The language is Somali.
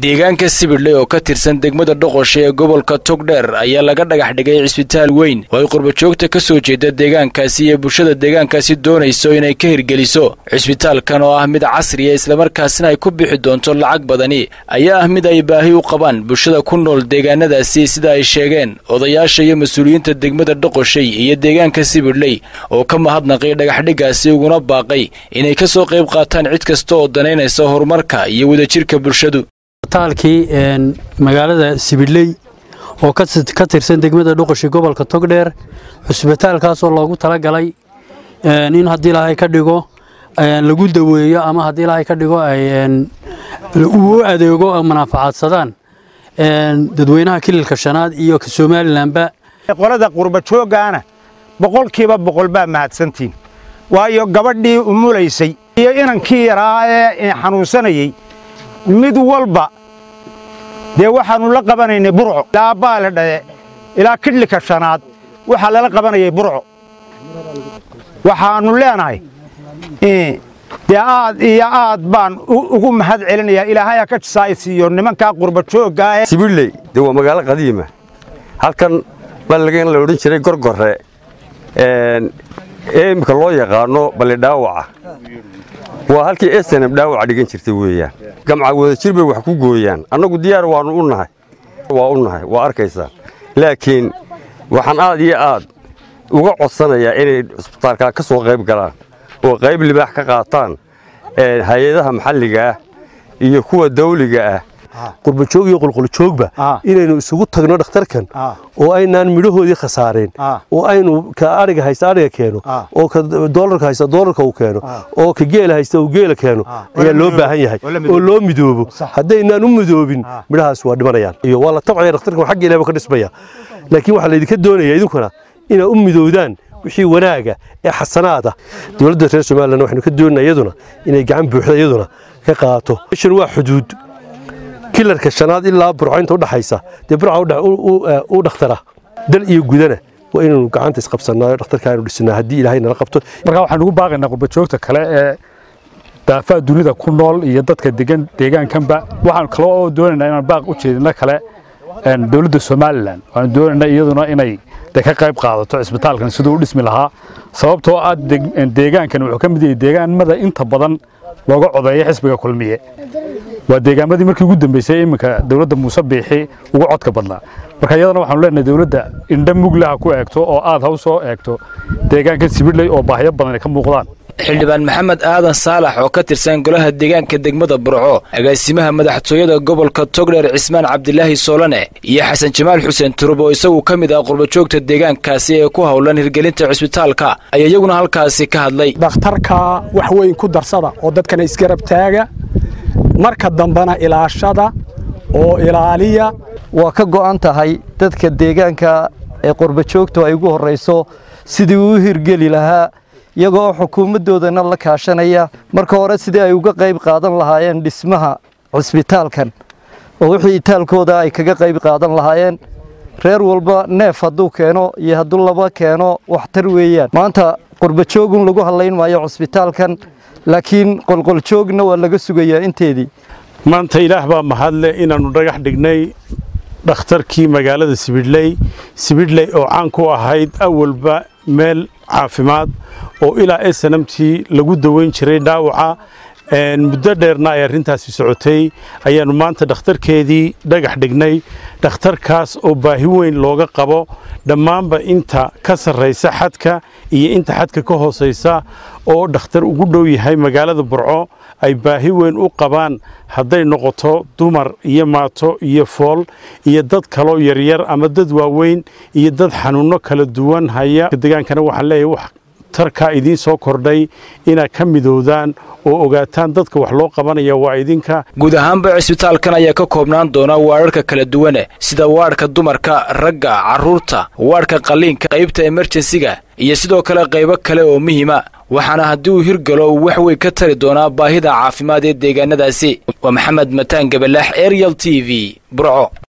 deegaanka sibidhle oo ka tirsan degmada dhoqosha ee gobolka togdheer ayaa laga dhagax dhigay cisbitaal weyn oo ay qurbajoogta ka soo jeeda deegaankaasi iyo bulshada deegaankaasi doonayso inay ka hirgeliso cisbitaalkan oo ah mid casriya islamarkaasina ay ku bixi doonto lacag badani ayaa ah mid ay baahi u qabaan bulshada ku nool deegaanadaasi sida ay sheegeen odayaasha iyo mas-uuliyiinta degmada dhoqoshay iyo deegaanka sibidhley oo ka mahadnaqay dhagaxdhiggaasi uguna baaqay inay ka soo qayb qaataan cid kasta oo danaynaysa horumarka iyo wadajirka bulshadu taalkii magaalada sibidhley oo ka tirsan degmada dhuqashi gobolka togdheer cusbitaalkaasoo loogu talagalay in haddii ilaahay ka dhigo lagu daweeyo ama haddii ilaahay ka dhigo uu adeego manaafacaadsadaan dadweynaha kililka shanaad iyo ka somalilanba qolada qurbajooggaana boqolkiiba boqol baa mahadsantiin waayo gabadhii umulaysay iyo inankii yaraa ee xanuunsanayey mid walba dee waxaannu la qabanaynay burco ilaa baale dhaye ilaa kidhlika shanaad waxaa lala qabanayay burco waxaannu leenahay dee aad iyo aad baan ugu mahad celinayaa ilaahay ha ka jisaaysiiyo nimankaa qurbajooggaa sibidhley dee waa magaalo qadiima halkan balligan la odhan jiray gorgorre ee imika loo yaqaano ballidhaawaca waa halkii esenab dhaawaca dhigan jirtay weeyaan gamca wadajir bay wax ku gooyaan annagu diyaar waannu u nahay waa u nahay waa arkaysaa laakiin waxaan aad iyo aad uga codsanayaa inay cusbitaalkaa ka soo qayb galaan oo qayb libaax ka qaataan hay-adaha maxalliga ah iyo kuwa dawliga ah qurbajoog iyo qulquljoogba inaynu isugu tagno dhakhtarkan oo aynaan midhahoodii khasaareen oo aynu ka ariga haysta ariga keeno oo ka doolarka haysta doolarka uu keeno oo ka geela haysta uu geela keeno ayaa loo baahan yahay oo loo midoobo haddaynaan u midoobin midhahaas waa dhimanayaan iyo waa la tabcaya dhakhtarkan xagga ilaah ka dhismaya laakiin waxaa laydinka doonaya idinkuna inaad u midoowdaan wixii wanaaga ee xasanaada dowladda reer somalilan waxaynu ka doonaa iyaduna inay gacan buuxda iyaduna ka qaato meeshan waa xuduud kilarka shanaad ilaa burco inta udhaxaysa dee burca u dhakhtara dal iyo gudana waa inaynu gacanta isqabsanaayo dhakhtarka aynu dhisnaa haddii ilaahay nala qabto markaa waxaan ugu baaqaynaa qurbajoogta kale ee daafaha dunida ku nool iyo dadka degan deegaankanba waxaan kaloo oo doonaynaa inaan baaq u jeedino kale dowladda somalilan waxaan doonaynaa iyaduna inay de ka qayb qaadato cisbitaalkan siduu u dhismi lahaa sababtoo ah deegaankan wuxuu ka mid yahay deegaanmada inta badan looga codeeyo xisbiga kulmiye waa deegaamadii markii ugu dambeysay iminka dowladda muuse biixi ugu codka badnaa marka iyadana waxaanu leenahay dowladda indha muglaha ku eegto oo aad haw soo eegto deegaanka sibidhley oo baahiyo badan ay ka muuqdaan xildhibaan maxamed aadan saalax oo ka tirsan golaha deegaanka degmada burco agaasimaha madaxtooyada gobolka togdheer cismaan cabdilaahi soolane iyo xasan jamaal xuseen turub oo isagu ka mid ah qurbajoogta deegaankaasi ee ku howlan hirgelinta cisbitaalka ayaa iyaguna halkaasi ka hadlay dhakhtarka wax weyn ku darsada oo dadkana isgarab taaga marka dambena ilaashada oo ilaaliya waa ka go'an tahay dadka deegaanka ee qurbajoogtu ay ugu horrayso sidii uu hirgeli lahaa iyagoo xukuumaddoodana la kaashanaya marka hore sidii ay uga qayb qaadan lahaayeen dhismaha cisbitaalkan oo wixii itaalkooda ay kaga qayb qaadan lahaayeen reer walba neef hadduu keeno iyo hadduu laba keeno waxtar weeyaan maanta qurbajoogun lagu hadlayn maayo cisbitaalkan laakiin qolqoljoogna waa laga sugayaa inteedii maanta ilaah baa mahadle inaannu dhagax dhignay dhakhtarkii magaalada sibidhley sibidhley oo caan ku ahayd awalba meel caafimaad oo ilaa esanamtii lagu daweyn jiray dhaawaca muddo dheerna ay arrintaasi socotay ayaannu maanta dhakhtarkeedii dhagax dhignay dhakhtarkaas oo baahi weyn looga qabo dhammaanba inta ka sarraysa xadka iyo inta xadka ka hoosaysa oo dhakhtar ugu dhow yahay magaalada burco ay baahi weyn u qabaan hadday noqoto dumar iyo maato iyo fool iyo dad kaloo yaryar ama dad waaweyn iyo dad xanuunno kala duwan haya degaankana waxaan leeyahay wax tarkaa idiin soo kordhay inaad ka midoodaan oo ogaataan dadka wax loo qabanaya waa idinka guud ahaanba cisbitaalkan ayaa ka koobnaan doona waadharka kala duwane sida waadhka dumarka ragga carruurta waadhka qalliinka qaybta emerjensiga iyo sidoo kale qaybo kale oo muhiima waxaana haddii uu hirgalo uu wax weyn ka tari doonaa baahida caafimaad ee deegaanadaasi waa maxamed mataan gabalaax arial t v burco